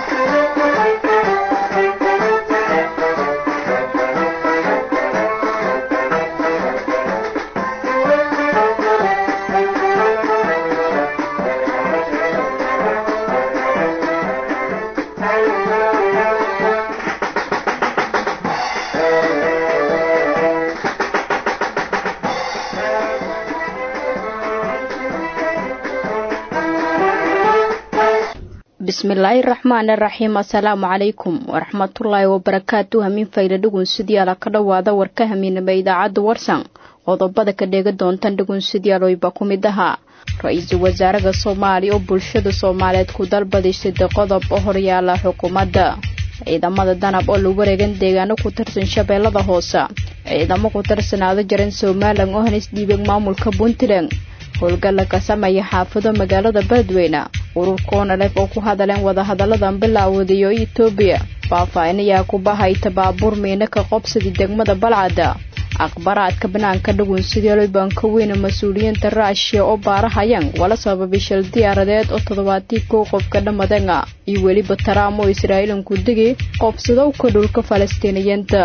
bismillaahi raxmaani raxiim assalaamu calaykum waraxmatullaahi wabarakaatu hamiin fayla dhugunsidyaala ka dhowaada warka hamiinaba idaacadda warsan qodobada ka dheega doontan dhugunsidyaalooyba ku mid ahaa ra-iisul wasaaraha soomaaliya oo bulshada soomaaliyeed ku dalbaday sida qodob oo horyaala xukuumadda ciidamada danab oo lagu wareegan deegaano ku tirsan shabeellada hoose ciidamo ku tirsanaado jaran somalilan oo hanis dhiibay maamulka puntland howlgalla ka sameeya xaafado magaalada beledweyne ururka onalef oo ku hadaleen wadahadalladan bilaawadayo etoobiya faahfaahin ayaa ku bahayta baabuur miina ka qobsadii degmada balcadda akhbaraadka banaanka dhagunsideelo banka weyne mas-uuliyiinta raashiya oo baarahayaan wala sababay shil diyaaradeed oo toddobaatii kow qofka dhammadana iyo weliba taraam oo israa'iilanku digi qobsadowka dhulka falastiiniyiinta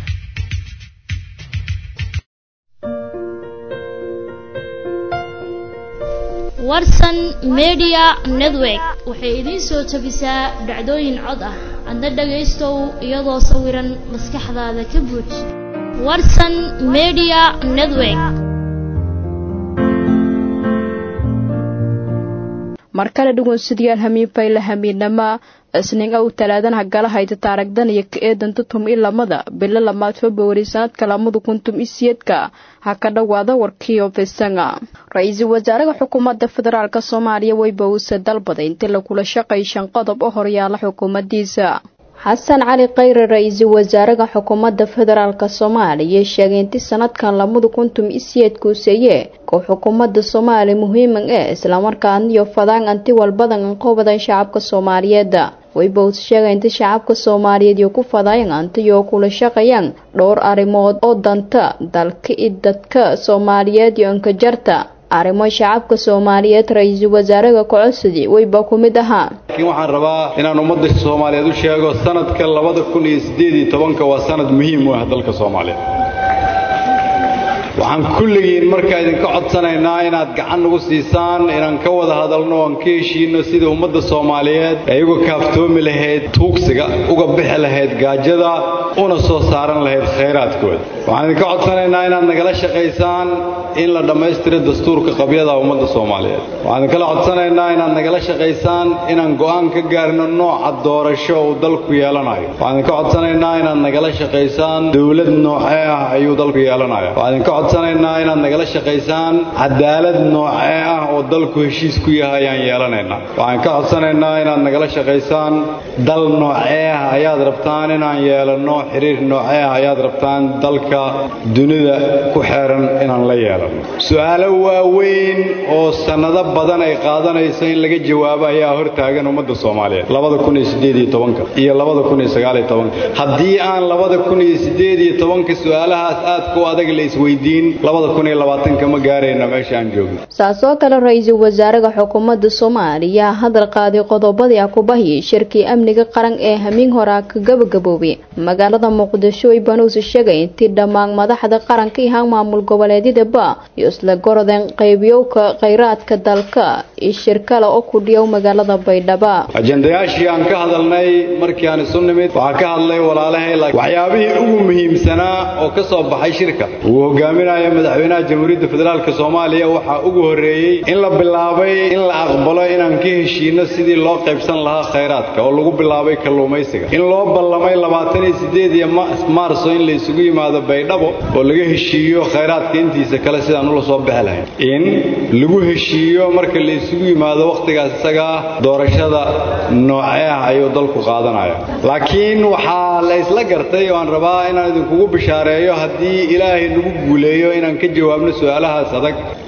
warsan media network waxay idiin soo tabisaa dhacdooyin cod ah adna dhagaystow iyadoo sawiran maskaxdaada ka buuj warsan media network mar kale dhugunsidayaal hamiin fayla hamiinama isniin ow talaadana gala hayta taaragdan iyo ka eedanta tum i lamada bilo lamaad februari sanadka lamada kuntum i siyeedka ha ka dhowaada warkiio fisanga ra-iisul wasaaraha xukuumadda federaalk soomaaliya weyba uuse dalbaday intii lagula shaqay shan qodob oo horyaala xukuumaddiisa xasan cali khayre ra-iisul wasaaraha xukuumadda federaalk soomaaliya sheegay inti sanadkan lamada kuntum i siyeedkuuseeye koo xukuumadda soomaaliya muhiiman ee islamarkaaniyo fadaan anti walbadan anqobadan shacabka soomaaliyeed wayba uus sheegay inta shacabka soomaaliyeed iyo ku fadayan antiyoo kula shaqayaan dhowr arrimood oo danta dalka i dadka soomaaliyeed iyo ankajarta arrimo shacabka soomaaliyeed ra-iisul wasaaraha kocosadi weyba ku mid ahaa laakiin waxaan rabaa inaan ummadda soomaaliyeed u sheego sanadka labada kun iyo siddeed iyo tobanka waa sanad muhiim u ah dalka soomaaliyeed waxaan kulligiin markaa idinka codsanaynaa inaad gacan nagu siisaan inaan ka wada hadalno oan ka heshiinno sidai ummadda soomaaliyeed ay uga kaaftoomi lahayd tuugsiga uga bixi lahayd gaajada una soo saaran lahayd khayraadkooda waxaan idinka codsanaynaa inaad nagala shaqaysaan in la dhammaystiro dastuurka qabyada ummadda soomaaliyeed waxaan idinkala codsanaynaa inaad nagala shaqaysaan inaan go'aan ka gaarno nooca doorasho uu dalku yeelanayo waxaan idinka codsanaynaa inaad nagala shaqaysaan dowlad noocee ah ayuu dalku yeelanaya codsanaynaa inaad nagala shaqaysaan cadaalad noocee ah oo dalku heshiis ku yahay ayaan yeelanaynaa waxaan ka codsanaynaa inaad nagala shaqaysaan dal noocee ah ayaad rabtaan inaan yeelanno xiriir noocee ah ayaad rabtaan dalka dunida ku xeeran inaan la yeelanno su-aalo waaweyn oo sannado badan ay qaadanayso in laga jawaabo ayaa hortaagan ummadda soomaaliyeed labada kun iyo siddeed iyo tobanka iyo labada kun iyo sagaal iyo tobanka haddii aan labada kun iyo siddeed iyo tobanka su-aalahaas aadka u adag la isweydiin ma gaarayno meesha aan joogno saasoo kale ra-iisul wasaaraha xukuumadda soomaaliya hadal qaaday qodobadii akubahi shirkii amniga qaran ee hamiin horaa ka gabagaboobay magaalada muqdisho ay banuusi sheegay intii dhammaan madaxda qaranka ihaan maamul goboleedyadaba iyo isla gorodeen qaybiyowka khayraadka dalka iyo shir kale oo ku dhiyow magaalada baydhaba ajendayaashii aan ka hadalnay markii aan isu nimid waxaa ka hadlay walaalahay waxyaabihii ugu muhiimsanaa oo ka soo baxay shirka uu hogaaminaya madaxweynaha jamhuuriyadda federaalk soomaaliya waxaa ugu horreeyey in la bilaabay in la aqbalo inaan ka heshiino sidii loo qaybsan lahaa khayraadka oo lagu bilaabay kalluumaysiga in loo ballamay labaatan iyo siddeed iyo maarso in la isugu yimaado baydhabo oo laga heshiiyo khayraadka intiisa kale sidaan ula soo bixi lahayn in lagu heshiiyo marka la isugu yimaado wakhtigaas isagaa doorashada noocee ah ayuu dalku qaadanaya laakiin waxaa la isla gartay oo aan rabaa inaan idinkugu bishaareeyo haddii ilaahay nagu guuleeyo inaan ka jawaabno su-aalahaas adag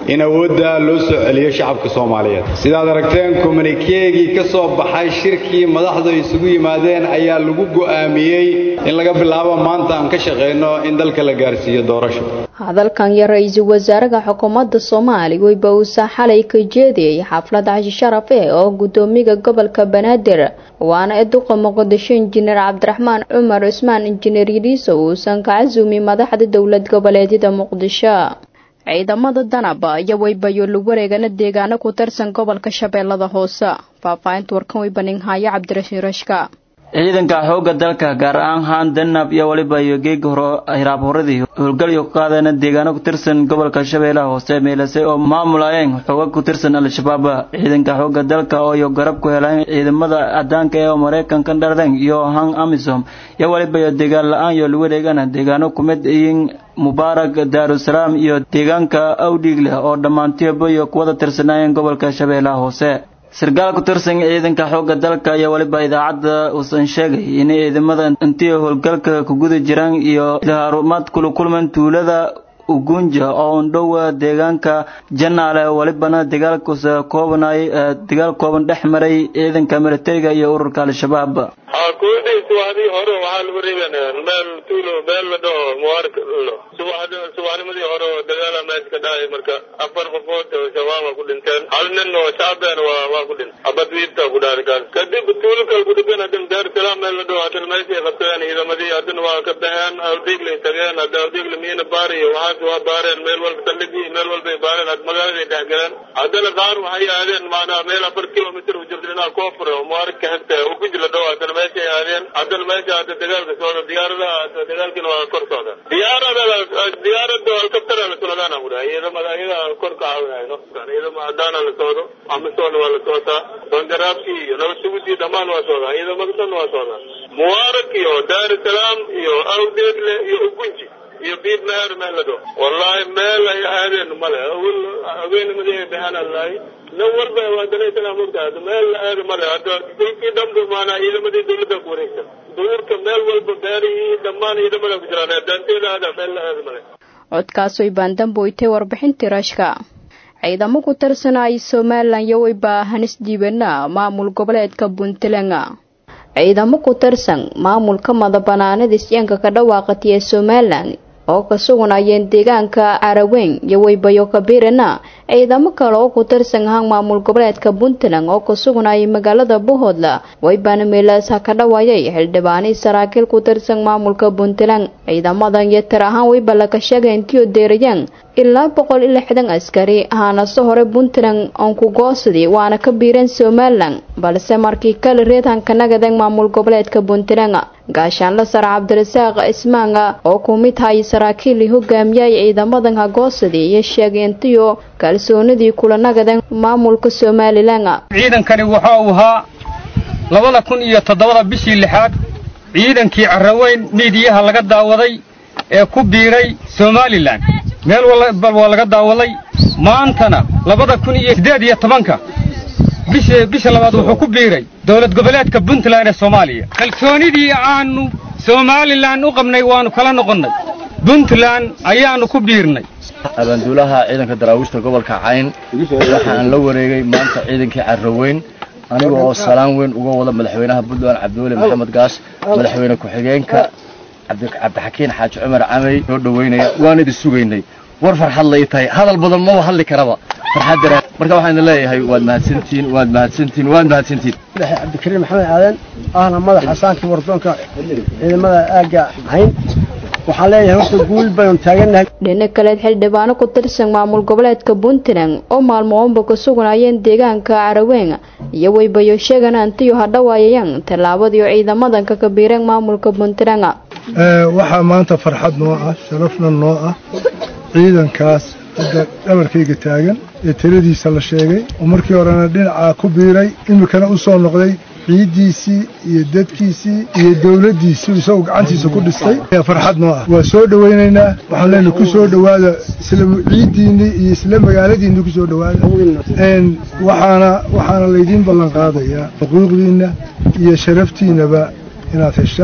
in awoodda loo soo celiyo shacabka soomaaliyeed sidaad aragteen komunikeegii ka soo baxay shirkii madaxdu ay isugu yimaadeen ayaa lagu go'aamiyey in laga bilaabo maanta aan ka shaqayno in dalka la gaarsiiyo doorasho hadalkan iyo ra-iisul wasaaraha xukuumadda soomaaliya weyba uusa xalay ka jeediyey xaflad cashi sharaf eh oo gudoomiga gobolka banaadir waana eduqa muqdisho injineer cabdiraxmaan cumar cusmaan injineer yidhiiso uusan ka casuumi madaxda dowlad goboleedyada muqdisho ciidamada danaba iyo weybayo lagu wareegana deegaano ku tirsan gobolka shabeellada hoose faahfaahinta warkan weybaninhaayo cabdirashiin rashka ciidanka xoogga dalka gaar ahaan haan danab iyo waliba iyo geegi hore hiraab horadii howlgalyo ku qaadeen deegaano ku tirsan gobolka shabeellaha hoose meelase oo maamulayeen xooga ku tirsan al-shabaab ciidanka xoogga dalka oo iyo garab ku heleen ciidamada cadaanka ee maraykanka dharden iyo han amisom iyo waliba iyo deegaan la-aan iyo lagu wareegana deegaano kumid iyin mubaarak daarusalaam iyo deegaanka awdhiigleh oo dhammaantiyoba iyo kuwada tirsanaayeen gobolka shabeellaha hoose sarkaal ku tirsan ciidanka xoogga dalka iyo waliba idaacadda uusan sheegay inay ciidamada intii howlgalka ku guda jiraan iyo harumaad kula kulman tuulada ugunja oo undhowa deegaanka janaale walibana dagaalkusa koobanay dagaal kooban dhex maray ciidanka militariga iyo ururka al-shabaab kuwii subaxdii hore waxaa lagu reebanaa meel tuulo meel la dhaho mubarak subaxd subaxnimadii hore oo dagaala meesha ka dhacay marka afar qofood oo shabaaba ku dhinteen hal nin oo shacbeen waa waa ku dhintay abadwiirta ku dhacday kaas kadib tuulo kale ku dhigan haddana daarusalaam meel la dhaho haddana meeshay qabteen ciidamadii haddana waa ka baxeen awdiiglay tageen hadda awdiigla miina baar iyo waxaas waa baareen meel walba saldhigii meel walbay baareen magaaladay dhex galeen haddana qaar waxay aadeen maanaa meel afar kilomitr u jirta dhinaca koofur oo mubarak ka xigta ugunji la dhaho haddana meeshay aadeen haddana meesha hadda dagaalka socda diyaaradaha dagaalkiina waa kor socda diyaarada diyaarada helicoptera la socdaana ku dhahay ciidamada ayaga kor ka caawinayno ciidama hadaana la socdo amisoona waa la socotaa bangaraabki iyo nabadsuguddii dhammaan waa socdaa ciidamada dhan waa socdaa mubarak iyo daarusalaam iyo awdeedle iyo ugunji iyo biid meher meel la dhaho wallahi meel ay aadeen male awel haweennimadii ay baxaan allahi nin walba waa dalaysana mogta meel la aado male hadda dhulkii dhanba maanaa ciidamadii dawladda ku wareegsan duurka meel walba beerihii dhammaan ciidamada ku jiraan daanteeda aada meel la aado male codkaas way baandamboytay warbixintii rashka ciidamo ku tirsanay somalilan iyo weyba hanis diibana maamul goboleedka puntland ciidamo ku tirsan maamulka madabanaanada isyaanka ka dhawaaqatay ee somalilan oo ka sugunayeen deegaanka caraweyn iyo weybayo kabiirana ciidamo kale oo ku tirsan ahaan maamul goboleedka puntland oo ka sugunayay magaalada bohoodla weybaana meelaas ha ka dhawaayay xildhibaanay saraakiil ku tirsan maamulka puntland ciidamadan iyo tir ahaan weyba laga sheegay intiyo deerayaan ilaa boqol iyo lixdan askari ahaanase hore puntland oon ku goosadii waana ka biireen somalilan balse markii kale reedhanka nagadan maamul goboleedka puntland gaashaanla sare cabdirasaaq ismaanga oo ku mid hay saraakiil hogaamiyay ciidamadan hagoosadii iyo sheegay intiyo kalsoonidii kula nagadan maamulka somalilan ciidankani waxa uu ahaa labada kun iyo toddobada bishii lixaad ciidankii carraweyn miidiyaha laga daawaday ee ku biiray somalilan meel walbal waa laga daawaday maantana labada kun iyo siddeed iyo tobanka bisha bisha labaad wuxuu ku biiray dowlad goboleedka puntland ee soomaaliya kalsoonidii aanu somalilan u qabnay waannu kala noqonnay puntland ayaannu ku biirnay abaanduulaha ciidanka daraawiishta gobolka cayn waxaan la wareegay maanta ciidankii carraweyn aniga oo salaan weyn uga wada madaxweynaha puntland cabdiweli maxamed gaas madaxweyne ku-xigeenka cabdixakiin xaaji cumar camey soo dhoweynaya waan idin sugaynay war farxad lay tahay hadal badan maba hadli karaba farxad dareen marka waxaan idin leeyahay waad mahadsantihiin waad mahadsantihiin waad mahadsantihiin cabdikariim maxamed aadan ahna madaxa saankii wardoonka ciidamada aagga hayn waxaan leeyahay horta guul baynu taagannahay dhinac kaleed xildhibaano ku tirsan maamul goboleedka puntland oo maalmoonba ka sugnayeen deegaanka caraweyn iyo weybayo sheegan antiyo hadhawaayayaan tallaabadii ciidamadan ka kabiireen maamulka puntland waxaa maanta farxad noo ah sharafna noo ah ciidankaas hadda dhabarkayga taagan ee tiradiisa la sheegay oo markii horena dhinacaa ku biiray iminkana u soo noqday ciiddiisii iyo dadkiisii iyo dowladdiisii isagoo gacantiisa ku dhistay farxad noo ah waa soo dhowaynaynaa waxaan leenahay ku soo dhowaada isla ciiddiinnii iyo isla magaaladiinni ku soo dhowaada waxaana waxaana laydiin ballan qaadayaa xuquuqdiinna iyo sharaftiinnaba inaad heshaan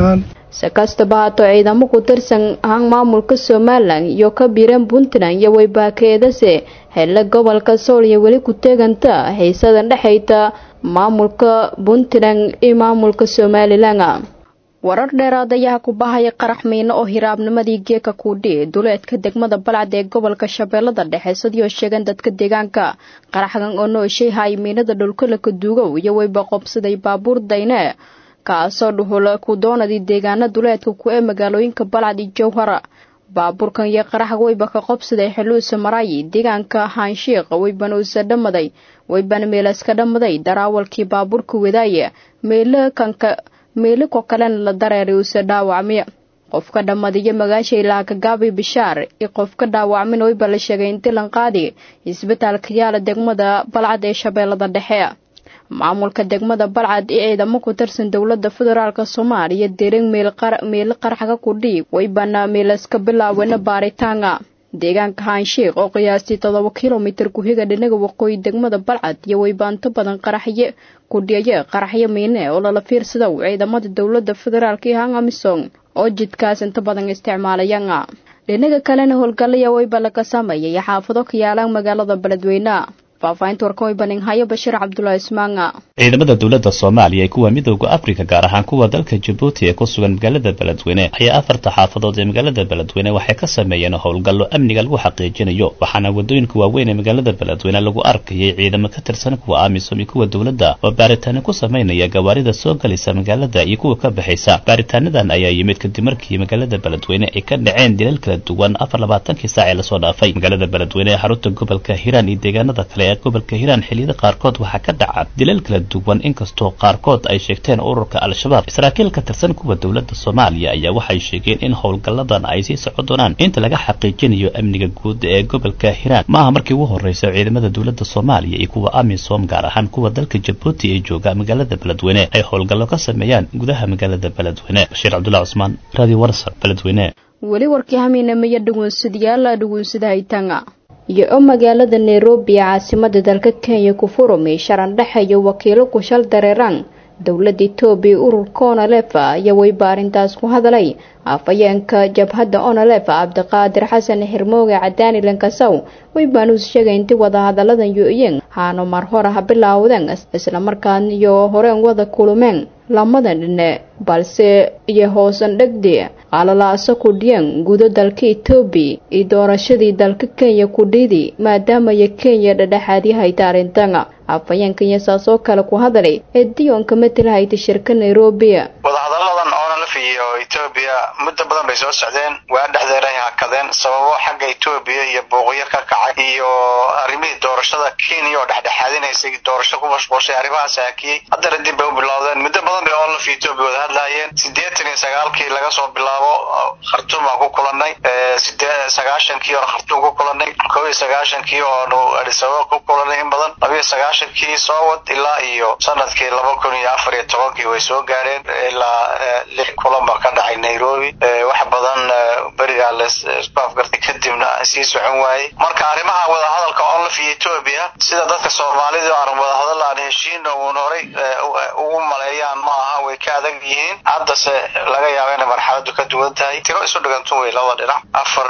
si kastaba haato ciidamo ku tirsan ahaan maamulka somalilan iyo ka biireen puntland iyo weybaakeedase hele gobolka sool iyo weli ku teeganta xiisadan dhexayta maamulka puntland iyo maamulka somalilan warar dheeraad ayaa ku bahaya qarax miino oo hiraabnimadii geeka kuudhi duleedka degmada balcad ee gobolka shabeellada dhexe sidii sheegeen dadka deegaanka qaraxgan oo nooshay hay miinada dhulkalaka duugow iyo weyba qobsaday baabuur dayne kaasoo dhuhul ku doonadii deegaana duleedka ku ee magaalooyinka balcad iyo jowhara baabuurkan iyo qaraxga weyba ka qobsaday xeluusa maraayi deegaanka haanshiiq weybana usa dhamaday weybana meelaska dhamaday daraawalkii baabuurka wadaaya meelakanka meeliko kalena la dareeray uuse dhaawacmiya qofka dhammadiyo magaasha ilaa kagaabi bishaar iyo qofka dhaawacmin weyba la sheegay in dilan qaadi isbitaalka yaala degmada balcad ee shabeellada dhexe maamulka degmada balcad ee ciidamo ku tirsan dowlada federaalk soomaaliya derin meelo qaraxga ku dhiig weybana meelaska bilaawena baaritaanga deegaanka haanshiiq oo qiyaastii toddoba kilomitir ku-higa dhinaga waqooyi degmada balcad iyo weybaanto badan qaraxye kudhiyaye qaraxyo miine oo lala fiirsado ciidamada dowlada federaalk iyo hang amisom oo jidkaas inta badan isticmaalayanga dhinaga kalena howlgalaya weyba laga sameeyay xaafado ka yaalaan magaalada beledweyne faahfaahinta warkan weybaninhayo bashiir cabdulaahi ismaanga ciidamada dowladda soomaaliya ee kuwa midooda afrika gaar ahaan kuwa dalka jabuuti ee ku sugan magaalada beledweyne ayaa afarta xaafadood ee magaalada beledweyne waxay ka sameeyeen howlgallo amniga lagu xaqiijinayo waxaana wadooyinka waaweyn ee magaalada beledweyne lagu arkayay ciidamo ka tirsan kuwa amisom iyo kuwa dowladda oo baaritaano ku samaynaya gawaarida soo galaysa magaalada iyo kuwa ka baxaysa baaritaanadan ayaa yimid kadib markii magaalada beledweyne ay ka dhaceen dilal kala duwan afar labaatankii saac ee lasoo dhaafay magaalada beledweyne ee xarunta gobolka hiiraan iyo deegaanada kale ee gobolka hiiraan xilliyada qaarkood waxaa ka dhaca dilal kala duwan inkastoo qaarkood ay sheegteen ururka al-shabaab saraakiil ka tirsan kuwa dowladda soomaaliya ayaa waxay sheegeen in howlgalladan ay sii socon doonaan inta laga xaqiijinayo amniga guud ee gobolka hiiraan maaha markii ugu horreysa ciidamada dowladda soomaaliya iyo kuwa amisom gaar ahaan kuwa dalka jabuuti ee jooga magaalada beledweyne ay howlgallo ka sameeyaan gudaha magaalada beledweyne bashiir cabdullahi cusmaan radio warsa beledweyne weli warkii hamiinamaya dhugunsadayaala dhugunsada haytanga iyo oo magaalada nairobi ee caasimada dalka kenya ku furumay sharan dhexe iyo wakiilo ku shal dareeraan dowladda etoobiya ururka onalefa ayaa weyba arrintaas ku hadlay afhayeenka jabhadda onalefa cabdiqaadir xasan xirmooge cadaani lankasow weybaan uus sheegay intii wadahadaladan yo-yeen haano mar hore ha bilaawdeen islamarkaan iyo horeen wada kulumeen lamadan dhine balse iyo hoosan dhegdi qalalaaso kudhiyeen gudo dalka etoobiya iyo doorashadii dalka kenya kudhidi maadaamaya kenya dhadhexaadyahayta arrintan afhayeenka iyo saas oo kale ku hadlay ee diyoonka matalhayta shirka nairobi wadahadaladan onalf iyo etoobiya muddo badan bay soo socdeen waa dhexdeeray hakadeen sababo xagga etoobiya iyo booqyo ka kacay iyo arrimihii doorashada kenya oo dhexdhexaadinaysay doorasho ku mashquulshay arrimahaas hakiyey haddana dib bay u bilowdeen muddo badan bay onlf iyo etoobiya wada hadlaayeen siddeetan iyo sagaalkii laga soo bilaabo khartuum aan ku kulanay sagaashankii oon khartuum ku kulanay kow iyo sagaashankii oonu adisababa ku kulanay in badan labiyo sagaashankii soo wad ilaa iyo sanadkii laba kun iyo afar iyo tobankii way soo gaadheen ilaa lix kulan baa ka dhacay nairobi wax badan berigaa laisku afgartay kadibna sii socon waayey marka arrimaha wadahadalka onlaf iyo etoobiya sida dadka soomaalida aan wadahadal aan heshiina uun horay ugu maleeyaan ma aha way ka adag yihiin haddase laga yaaba inay marxaladu ka duwan tahay tiro isu dhigantun wey labada dhinac afar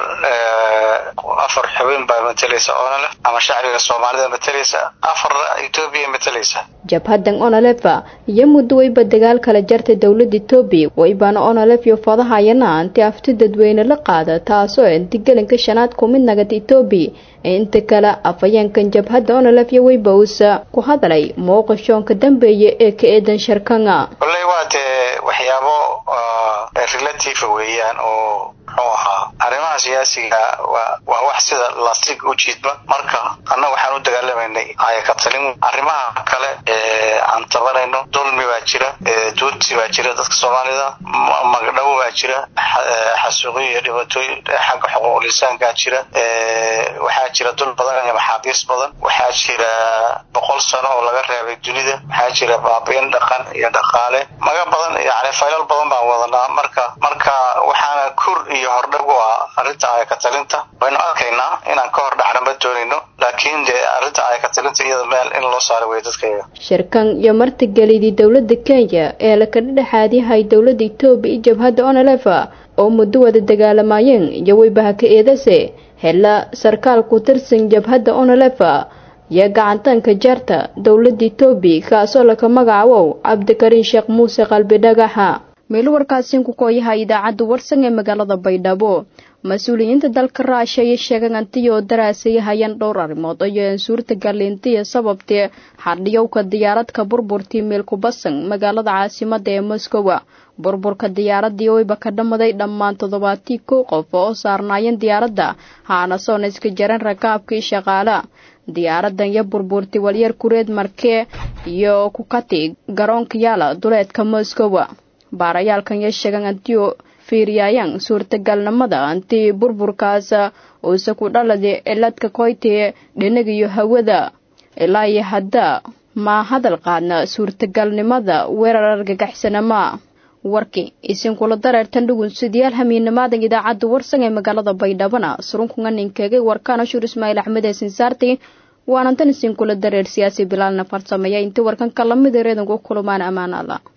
afar xubin baa matalaysa onlf ama shacbiga soomaalida matalaysa afar etoobiya matalaysa jabhadan onalefa iyo muddo weyba dagaal kala jartay dowladda etoobiya weybaana onalef iyo fadahayana anti afti dadweyne la qaada taasoo intigelinka shanaad ku mid nagata etoobiya inta kale afhayeenkan jabhadda onalef iyo weyba uusa ku hadlay mowqishoonka dambeeya ee ka eedan sharkanga kolley waa dee waxyaabo relative weeyaan oo muxuu ahaa arrimaha siyaasiga waa waa wax sida lastig u jiidba marka annaga waxaan u dagaalamaynay ayaka talin arrimaha kale ee aan tabanayno dulmi baa jira duuti baa jira dadka soomaalida magdhabo baa jira xasuuqiyo iyo dhibaatooyin xagga xuquuq lisaankaa jira waxaa jira dul badan iyo maxaabiis badan waxaa jira boqol sano oo laga reebay dunida waxaa jira baabiin dhaqan iyo dhaqaale maga badan yani faylal badan baan wadanaa marka marka waxaana kur iyo hordhag u ah arrinta ayaka talinta waynu arkaynaa inaan ka hor dhacna ma doonayno laakiin dee arrinta ayaka talinta arrinta iyada meel in loo saaro wey dadkayga shirkan iyo martigelidii dowladda kenya ee lakala dhexaadiyahay dowladda etoobiya iyo jabhadda onalefa oo muddo wada dagaalamayeen iyo weybaha ka eedase hela sarkaal ku tirsan jabhadda onalefa iyo gacantaanka jaarta dowladda etoobiya kaasoo laka magacaabo cabdikariin sheekh muuse qalbi dhagaxa meel warkaasiin ku kooyaha idaacadda warsan ee magaalada baydhabo mas-uuliyiinta dalka raasha ayay sheegeen antiyoo daraasay hayaan dhowr arrimood ayaan suurtagal intiya sababtee xadhiyowka diyaaradka burburtii meelkubasan magaalada caasimada ee moskowa burburka diyaaradii oyba ka dhamaday dhammaan toddobaatii kow qof oo saarnaayeen diyaaradda haana soona iska jaran rakaabkii shaqaala diyaaradan iyo burburti walyar kureed markee iyo kukati garoonka yaala duleedka moskowa baarayaalkan iyo sheegan antiyo fiiriyayaan suurtagalnimada anti burburkaas uuse ku dhalada ciladka koytee dhinag iyo hawada ilaa iyo hadda ma hadal qaadna suurtagalnimada weerar argagaxsanama warkii isinkula dareertan dhugun sidayaal hamiinamaadan idaacadda warsan ee magaalada baydhabana surunkunga ninkeegay warkaan ashuur ismaaciil axmed ee sinsaarti waanantan isinkula dareer siyaasi bilaalna farsameeya intii warkanka lamid ereedanku kulumaan ammaan alla